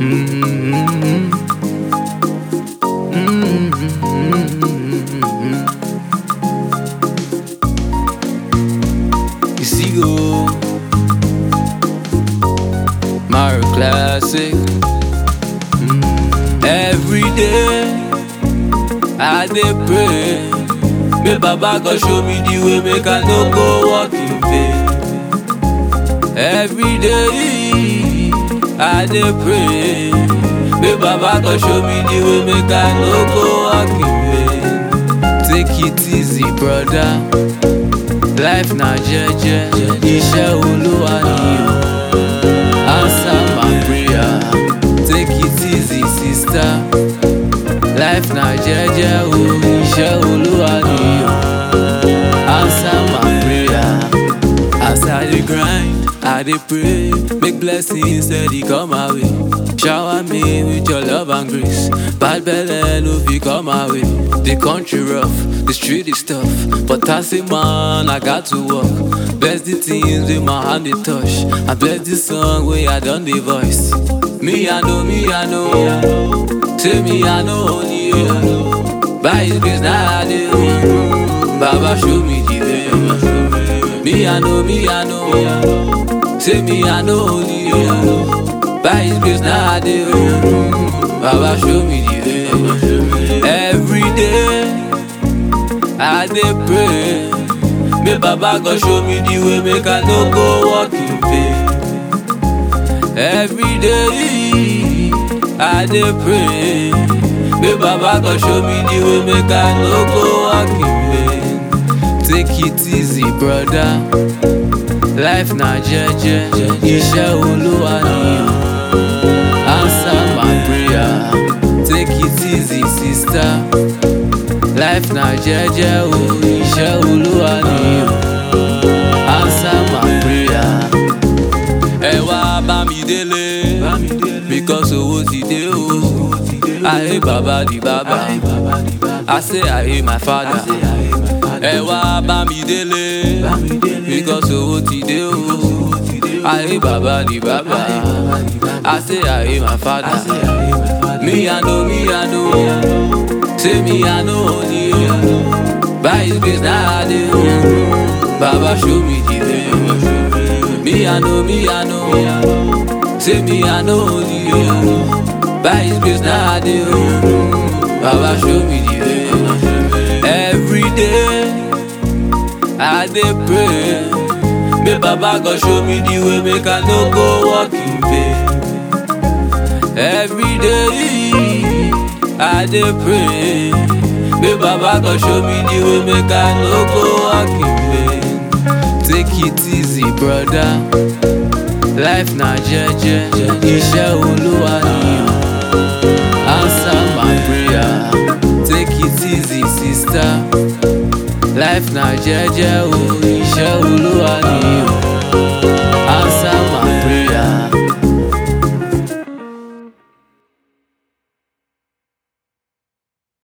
You see, go Mario Classic. Every day I dey pray, make Baba God show me the way, make I no go walk in vain. Every day I dey pray, make Baba God show me the way, make I no go walk in vain. Take it easy, brother. Life na jeje, iṣẹ́ Olúwa ni o. Answer my prayer. Take it easy, sister. Life na jeje o, iṣẹ́ Olúwa ni o. Answer my prayer. As I dey grind, I dey pray, make blessings steady come my way. Shower me with your love and grace. Bad belle no fit come my way. The country rough, the street is tough, but as a man I got to work. Bless the things with my hand they touch. I bless the song where I done the voice. Me I know, me I know. Say me I know only you. By His grace now I do. Baba show me the way. Me I know, me I know. Say me I know only you. By His grace now I do. Baba show me the way. Every day I dey pray. Make Baba God show me the way, make I no go walk in vain. Every day I dey pray. Make Baba God show me the way, make I no go walk in vain. Take it easy, brother. Life na jeje, iṣẹ́ Olúwa ni o. Answer my prayer. Take it easy, sister. Life na jeje o, iṣẹ́ Olúwa ni o. Answer my prayer. Ẹ wá bá mi délé, because owó ti dé o. Ayé bàbá di bàbá, I say ayé my father. Ẹ wá bá mi délé, because owó ti dé o. Ayé bàbá di bàbá, I say ayé my father. Me I know, me I know. Say me I know only you. By His grace now I do. Baba show me the way. Me I know, me I know. Say me I know only you. By His grace now I do. Baba show me the way. Every day I dey pray. Make Baba God show me the way, make I no go walk in vain. Every day I dey pray. Make Baba God show me the way, make I no go walk in vain. Take it easy, brother. Life na jeje, iṣẹ́ Olúwa ni o. Answer my prayer. Take it easy, sister. Life na jeje o,